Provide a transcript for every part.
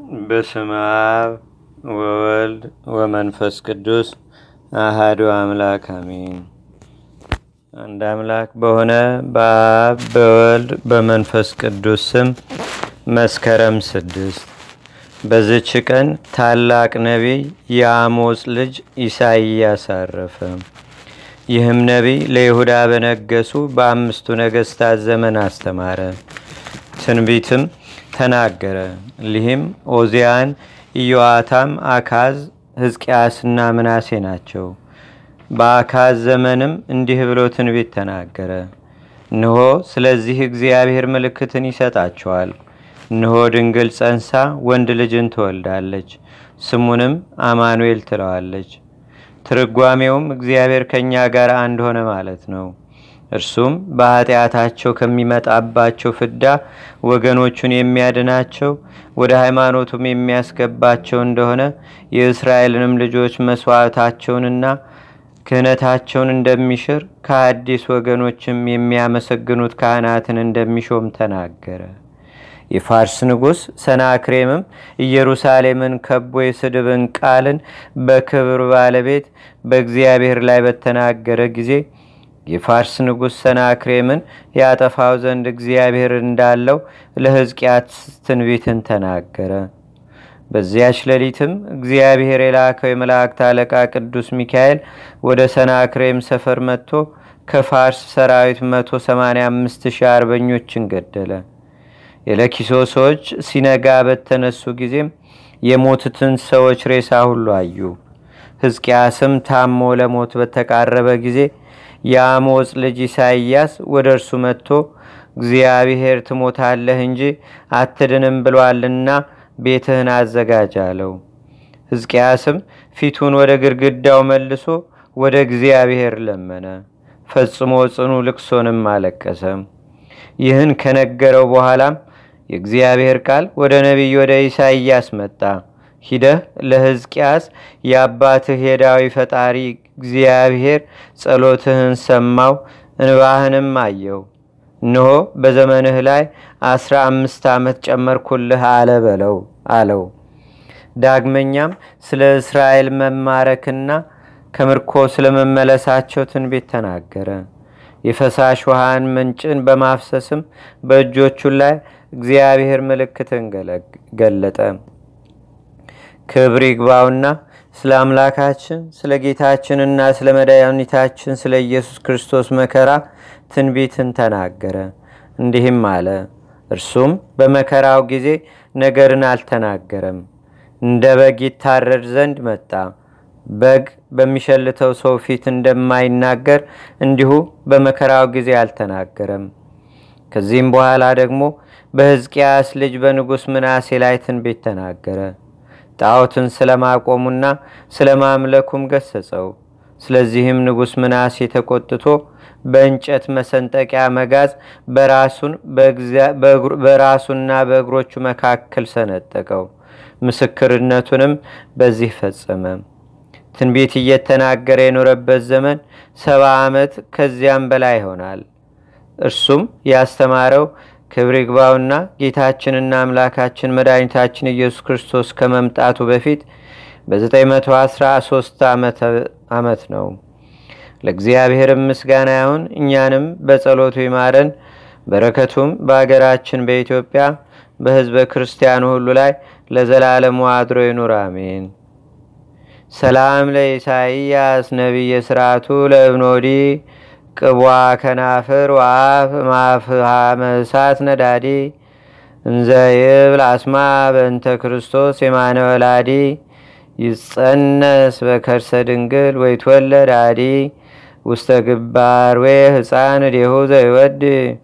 በስመ አብ ወወልድ ወመንፈስ ቅዱስ አሃዱ አምላክ አሜን። አንድ አምላክ በሆነ በአብ በወልድ በመንፈስ ቅዱስ ስም መስከረም ስድስት በዝች ቀን ታላቅ ነቢይ የአሞጽ ልጅ ኢሳይያስ አረፈ። ይህም ነቢይ ለይሁዳ በነገሱ በአምስቱ ነገስታት ዘመን አስተማረ፣ ትንቢትም ተናገረ። ሊህም ኦዚያን፣ ኢዮአታም፣ አካዝ፣ ሕዝቅያስና ምናሴ ናቸው። በአካዝ ዘመንም እንዲህ ብሎ ትንቢት ተናገረ። እንሆ ስለዚህ እግዚአብሔር ምልክትን ይሰጣቸዋል። እንሆ ድንግል ጸንሳ ወንድ ልጅን ትወልዳለች፣ ስሙንም አማኑኤል ትለዋለች። ትርጓሜውም እግዚአብሔር ከእኛ ጋር አንድ ሆነ ማለት ነው። እርሱም በኃጢአታቸው ከሚመጣባቸው ፍዳ ወገኖቹን የሚያድናቸው ወደ ሃይማኖቱም የሚያስገባቸው እንደሆነ የእስራኤልንም ልጆች መስዋዕታቸውንና ክህነታቸውን እንደሚሽር ከአዲስ ወገኖችም የሚያመሰግኑት ካህናትን እንደሚሾም ተናገረ። የፋርስ ንጉሥ ሰናክሬምም ኢየሩሳሌምን ከቦ የስድብን ቃልን በክብር ባለቤት በእግዚአብሔር ላይ በተናገረ ጊዜ የፋርስ ንጉሥ ሰናክሬምን ያጠፋው ዘንድ እግዚአብሔር እንዳለው ለሕዝቅያስ ትንቢትን ተናገረ። በዚያች ሌሊትም እግዚአብሔር የላከው የመላእክት አለቃ ቅዱስ ሚካኤል ወደ ሰናክሬም ሰፈር መጥቶ ከፋርስ ሰራዊት 185 ሺህ አርበኞችን ገደለ። የለኪሶ ሰዎች ሲነጋ በተነሱ ጊዜም የሞቱትን ሰዎች ሬሳ ሁሉ አዩ። ሕዝቅያስም ታሞ ለሞት በተቃረበ ጊዜ የአሞጽ ልጅ ኢሳይያስ ወደ እርሱ መጥቶ እግዚአብሔር ትሞታለህ እንጂ አትድንም ብሏልና ቤትህን አዘጋጅ አለው። ሕዝቅያስም ፊቱን ወደ ግድግዳው መልሶ ወደ እግዚአብሔር ለመነ። ፈጽሞ ጽኑ ልቅሶንም አለቀሰ። ይህን ከነገረው በኋላም የእግዚአብሔር ቃል ወደ ነቢይ ወደ ኢሳይያስ መጣ። ሂደህ ለሕዝቅያስ የአባትህ የዳዊ ፈጣሪ እግዚአብሔር ጸሎትህን ሰማው፣ እንባህንም አየው። እነሆ በዘመንህ ላይ አስራ አምስት ዓመት ጨመርኩልህ አለ በለው አለው። ዳግመኛም ስለ እስራኤል መማረክና ከምርኮ ስለመመለሳቸው ትንቢት ተናገረ። የፈሳሽ ውሃን ምንጭን በማፍሰስም በእጆቹ ላይ እግዚአብሔር ምልክትን ገለጠ። ክብር ይግባውና ስለ አምላካችን ስለ ጌታችንና ስለ መድኃኒታችን ስለ ኢየሱስ ክርስቶስ መከራ ትንቢትን ተናገረ። እንዲህም አለ። እርሱም በመከራው ጊዜ ነገርን አልተናገረም። እንደ በግ ይታረድ ዘንድ መጣ። በግ በሚሸልተው ሰው ፊት እንደማይናገር እንዲሁ በመከራው ጊዜ አልተናገረም። ከዚህም በኋላ ደግሞ በሕዝቅያስ ልጅ በንጉሥ ምናሴ ላይ ትንቢት ተናገረ። ጣዖትን ስለማቆሙና ስለ ማምለኩም ገሰጸው። ስለዚህም ንጉሥ ምናሴ ተቆጥቶ በእንጨት መሰንጠቂያ መጋዝ በራሱና በእግሮቹ መካከል ሰነጠቀው። ምስክርነቱንም በዚህ ፈጸመ። ትንቢት እየተናገረ የኖረበት ዘመን ሰባ ዓመት ከዚያም በላይ ይሆናል። እርሱም ያስተማረው ክብር ይግባውና ጌታችንና አምላካችን መድኃኒታችን ኢየሱስ ክርስቶስ ከመምጣቱ በፊት በ913 ዓመት ነው። ለእግዚአብሔርም ምስጋና ይሁን። እኛንም በጸሎቱ ይማረን፣ በረከቱም በአገራችን በኢትዮጵያ በሕዝበ ክርስቲያኑ ሁሉ ላይ ለዘላለሙ አድሮ ይኑር፣ አሜን። ሰላም ለኢሳይያስ ነቢየ ስርዓቱ ለእብኖዲ ቅቧ ከናፍር ዋፍ ማፍሃመ እሳት ነዳዲ እንዘ ይብል አስማ በእንተ ክርስቶስ የማነ ወላዲ ይጸነስ በከርሰ ድንግል ወይትወለድ አዲ ውስተ ግባር ዌ ህፃን ዴሁ ዘይወድ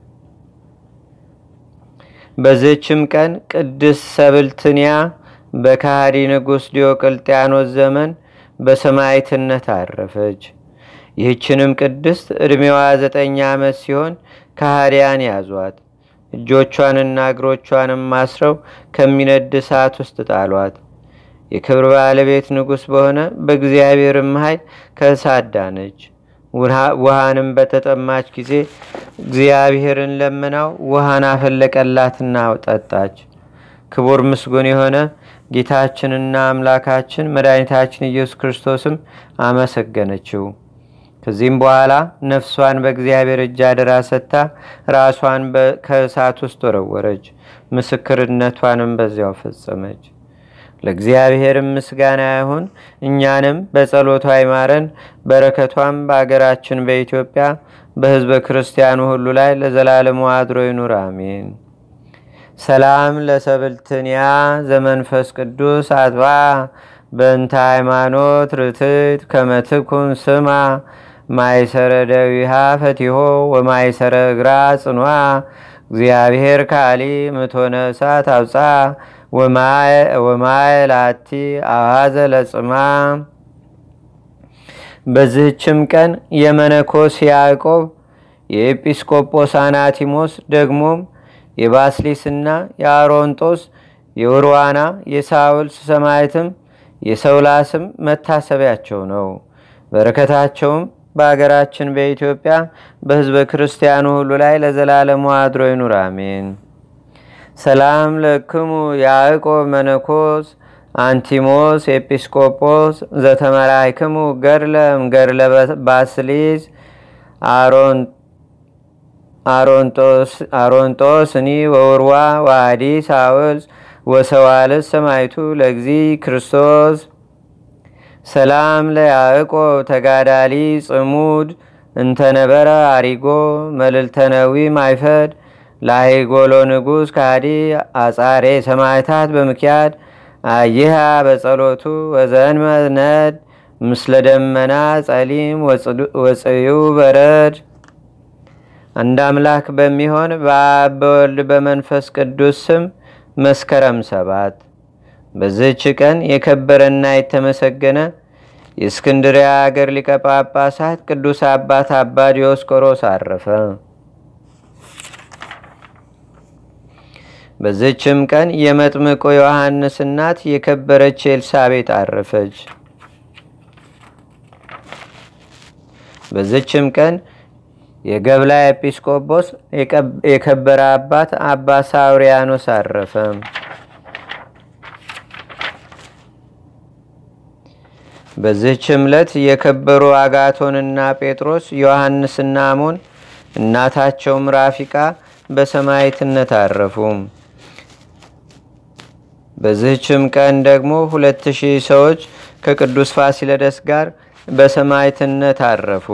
በዝችም ቀን ቅድስት ሰብልትንያ በካሃዲ ንጉሥ ዲዮቅልጥያኖስ ዘመን በሰማይትነት አረፈች። ይህችንም ቅድስት ዕድሜዋ ዘጠኝ ዓመት ሲሆን ከሃዲያን ያዟት። እጆቿንና እግሮቿንም ማስረው ከሚነድ እሳት ውስጥ ጣሏት። የክብር ባለቤት ንጉሥ በሆነ በእግዚአብሔርም ኃይል ከእሳት ዳነች። ውሃንም በተጠማች ጊዜ እግዚአብሔርን ለምናው ውሃን አፈለቀላትና ጠጣች። ክቡር ምስጉን የሆነ ጌታችንና አምላካችን መድኃኒታችን ኢየሱስ ክርስቶስም አመሰገነችው። ከዚህም በኋላ ነፍሷን በእግዚአብሔር እጅ አደራ ሰጥታ ራሷን ከእሳት ውስጥ ወረወረች። ምስክርነቷንም በዚያው ፈጸመች። ለእግዚአብሔርም ምስጋና ይሁን። እኛንም በጸሎቷ ይማረን። በረከቷም በአገራችን በኢትዮጵያ በሕዝበ ክርስቲያኑ ሁሉ ላይ ለዘላለሙ አድሮ ይኑር፣ አሜን። ሰላም ለሰብልትንያ ዘመንፈስ ቅዱስ አጥባ በእንተ ሃይማኖት ርትት ከመትኩን ስማ ማይሰረ ደዊሃ ፈቲሆ ወማይሰረ እግራ ጽኗ እግዚአብሔር ካሊ ምቶነ እሳት አውፃ ወማየ ላቲ አዋዘ ለጽማ። በዚህችም ቀን የመነኮስ ያዕቆብ የኤጲስቆጶስ አናቲሞስ ደግሞም የባስሊስና የአሮንጦስ የውርዋና የሳውልስ ሰማይትም የሰውላስም መታሰቢያቸው ነው። በረከታቸውም በአገራችን በኢትዮጵያ በሕዝበ ክርስቲያኑ ሁሉ ላይ ለዘላለሙ አድሮ ይኑር፣ አሜን። ሰላም ለክሙ ያዕቆብ መነኮስ አንቲሞስ ኤጲስቆጶስ ዘተመራይክሙ ገድለም ገድለ ባስሊዝ አሮንጦስኒ ወውርዋ ዋዲ ሳውልስ ወሰዋልስ ሰማይቱ ለእግዚ ክርስቶስ ሰላም ለያዕቆብ ተጋዳሊ ጽሙድ እንተነበረ አሪጎ መልልተነዊ ማይፈድ ላይጎሎ ንጉሥ ካዲ አጻሬ ሰማይታት በምክያድ አይሃ በጸሎቱ ወዘንመ ነድ ምስለ ደመና ጸሊም ወፅዩ በረድ። አንድ አምላክ በሚሆን በአብ በወልድ በመንፈስ ቅዱስ ስም መስከረም ሰባት በዚህች ቀን የከበረና የተመሰገነ የእስክንድሪያ አገር ሊቀ ጳጳሳት ቅዱስ አባት አባ ዲዮስቆሮስ አረፈ። በዚህችም ቀን የመጥምቆ ዮሐንስ እናት የከበረች ኤልሳቤጥ አረፈች። በዚህችም ቀን የገብላ ኤጲስቆጶስ የከበረ አባት አባ ሳውሪያኖስ አረፈ። በዚህች ዕለት የከበሩ አጋቶንና ጴጥሮስ ዮሐንስና አሞን እናታቸውም ራፊቃ በሰማይትነት አረፉ። በዚህችም ቀን ደግሞ ሁለት ሺህ ሰዎች ከቅዱስ ፋሲለደስ ጋር በሰማይትነት አረፉ።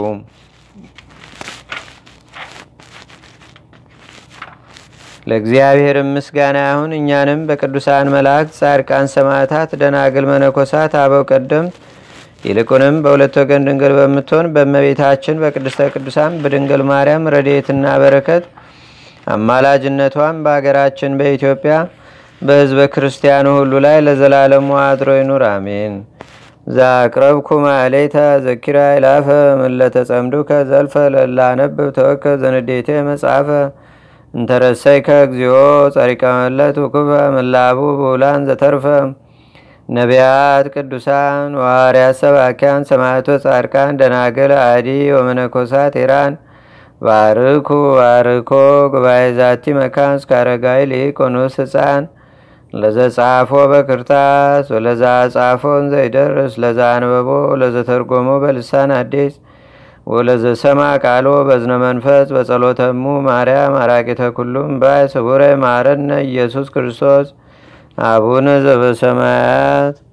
ለእግዚአብሔር ምስጋና ይሁን። እኛንም በቅዱሳን መላእክት፣ ጻድቃን፣ ሰማዕታት፣ ደናግል፣ መነኮሳት፣ አበው ቀደምት ይልቁንም በሁለት ወገን ድንግል በምትሆን በእመቤታችን በቅድስተ ቅዱሳን በድንግል ማርያም ረድኤትና በረከት አማላጅነቷን በአገራችን በኢትዮጵያ በሕዝበ ክርስቲያኑ ሁሉ ላይ ለዘላለሙ አድሮ ይኑር፣ አሜን። ዛቅረብኩ ማሌታ ዘኪራ ይላፈ ምለተጸምዱከ ዘልፈ ለላነብብ ተወከ ዘንዴቴ መጽሐፈ እንተረሰይከ እግዚኦ ጸሪቀ መለት ውኩበ ምላቡ ብውላን ዘተርፈ ነቢያት፣ ቅዱሳን፣ ዋርያት፣ ሰባኪያን፣ ሰማዕቶ፣ ጻድቃን፣ ደናግል፣ አዲ ወመነኮሳት ኢራን ባርኩ ባርኮ ጉባኤ ዛቲ መካን እስከ አረጋዊ ሊቆኑስ ህፃን ለዘጻፎ በክርታስ ወለዛ ጻፎን ዘይደርስ ለዛ አንበቦ ለዘተርጎሞ በልሳን አዲስ ወለዘሰማ ቃሎ በዝነ መንፈስ በጸሎተሙ ማርያም አራቂተ ኩሉም ባይ ስቡረ ማረነ ኢየሱስ ክርስቶስ አቡነ ዘበሰማያት